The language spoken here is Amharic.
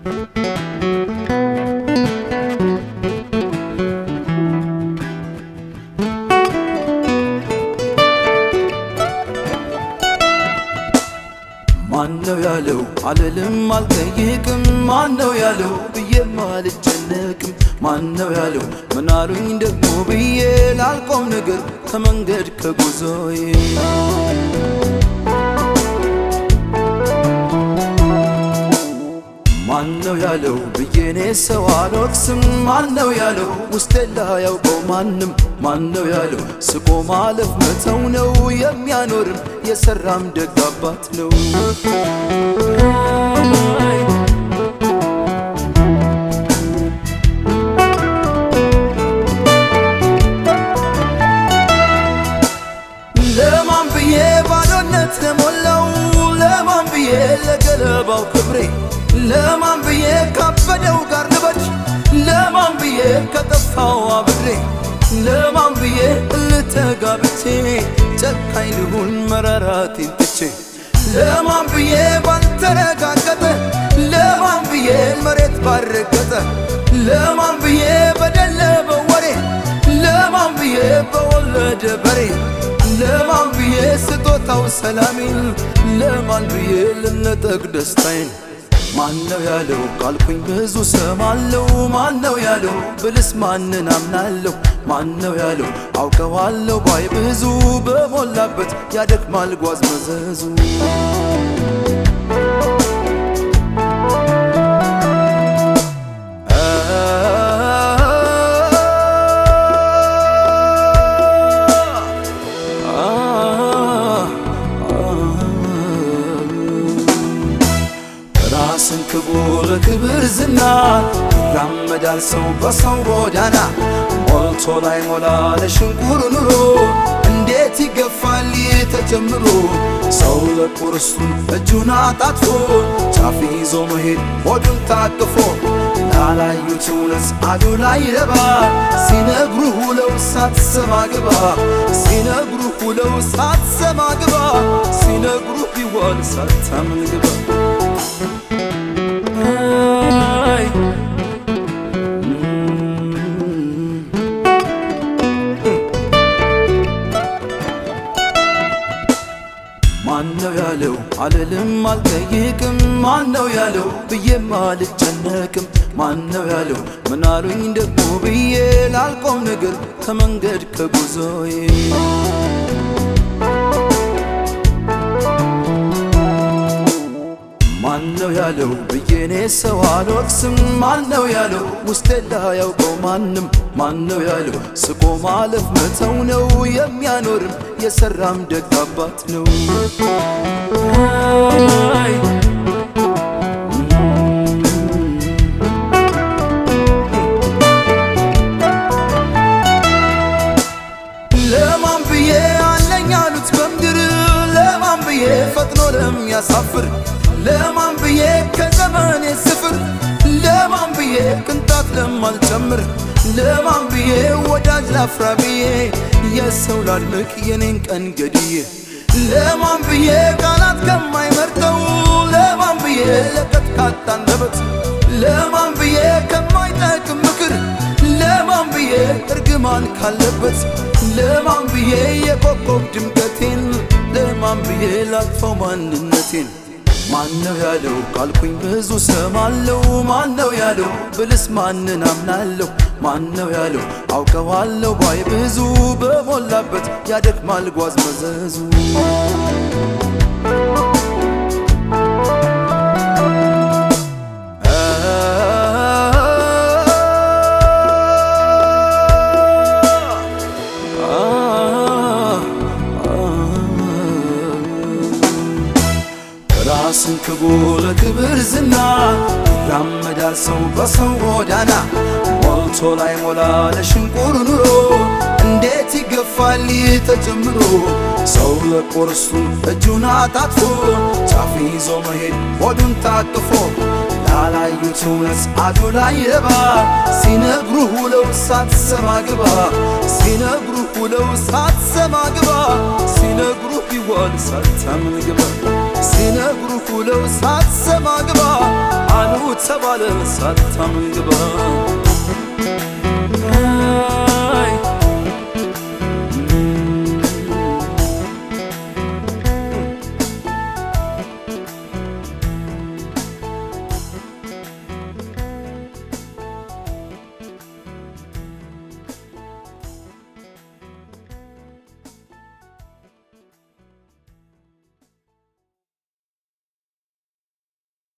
ማነው ያለው አልልም አልጠይቅም ማነው ያለው ብዬም አልጨነቅም ማነው ያለው ምናሉኝ ደግሞ ብዬ ላልቆም ነገር ከመንገድ ከጉዞዬ ማነው ያለው ብዬኔ ሰው አልወቅስም ማነው ያለው ውስጤ ላያውቀው ማንም ማነው ያለው ስቆ ማለፍ መተው ነው የሚያኖርም የሰራም ደግ አባት ነው ለማን ብዬ ባዶነት ለሞላው ለማን ብዬ ለገለባው ክብሬ ለማን ብዬ ካበደው ጋር ልበድ ለማን ብዬ ከጠፋው አብሬ ለማን ብዬ ልተጋብቼ ጨካኝ ልሁን መራራቴን ትቼ ለማን ብዬ ባልተረጋገጠ ለማን ብዬ መሬት ባረገጠ ለማን ብዬ በደለ በወሬ ለማን ብዬ በወለደ በሬ ለማን ብዬ ስጦታው ሰላሜን ለማን ብዬ ልነጠቅ ደስታዬን ማነው ያለው ቃልኩኝ ብዙ ሰማለው ማነው ያለው ብልስ ማንን አምናለሁ ማነው ያለው አውቀዋለሁ ባይ ብዙ በሞላበት ያደክማል ጓዝ መዘዙ ራስን ክቡር ክብር ዝና ይራመዳል ሰው በሰው ጎዳና ሞልቶ ላይ ሞላ ለሽንቁር ኑሮ እንዴት ይገፋል ተጀምሮ ሰው ለቁርስቱን እጁን አጣጥፎ ጫፍ ይዞ መሄድ ሆዱን ታቅፎ ላላዩት እውነት አዱ ላይ ረባ ሲነግሩ ሁለው ሳትሰማ ግባ ሲነግሩ ሁለው ሳትሰማ ግባ ሲነግሩ ቢዋል ሳታምን ግባ ማነው ያለው አልልም አልጠይቅም ማነው ያለው ብዬም አልጨነቅም ማነው ያለው ምናሉኝ ደግሞ ብዬ ላልቆም ነገር ከመንገድ ከጉዞዬ ማነው ያለው ብዬኔ ሰው አልወቅስም ማነው ያለው ውስጤ ላያውቀው ማንም ማነው ያለው ስቆ ማለፍ መተው ነው የሚያኖርም የሰራም ደግ አባት ነው ለማን ብዬ አለኝ አሉት በምድር ለማን ብዬ ፈጥኖ ለሚያሳፍር ለማን ብዬ ከዘመኔ ስፍር ለማን ብዬ ቅንጣት ለማልጨምር ለማን ብዬ ወዳጅ ላፍራ ብዬ የሰው ላድንቅ የኔን ቀን ገድዬ ለማን ብዬ ቃላት ከማይመርጠው ለማን ብዬ ለቀት ካጣ አንደበት ለማን ብዬ ከማይጠቅም ምክር ለማን ብዬ እርግማን ካለበት ለማን ብዬ የኮከብ ድምቀቴን ለማን ብዬ ላጥፈው ማንነቴን ማነው ያለው ቃልኩኝ ብዙ ሰማለው ማነው ያለው ብልስ ማንን አምናለሁ ማነው ያለው አውቀዋለሁ ባይ ብዙ በሞላበት ያደክማል ጓዝ መዘዙ ራስን ክቡር ክብር ዝና ይራመዳል ሰው በሰው ጎዳና ሞልቶ ላይ ሞላ ለሽንቁር ኑሮ እንዴት ይገፋል ተጀምሮ ሰው ለቁርሱን እጁን አጣጥፎ ጫፍ ይዞ መሄድ ሆዱን ታቅፎ ላላዩት እውነት አዱ ላይ ረባ ሲነግሩ ሁለው ሳትሰማ ግባ ሲነግሩ ሁለው ሳትሰማ ግባ ሲነግሩ ቢዋል ሳታምን ግባ ሲነግሩ ሁለው ሳትሰማ ግባ አሉ ተባለ ሳታምን ግባ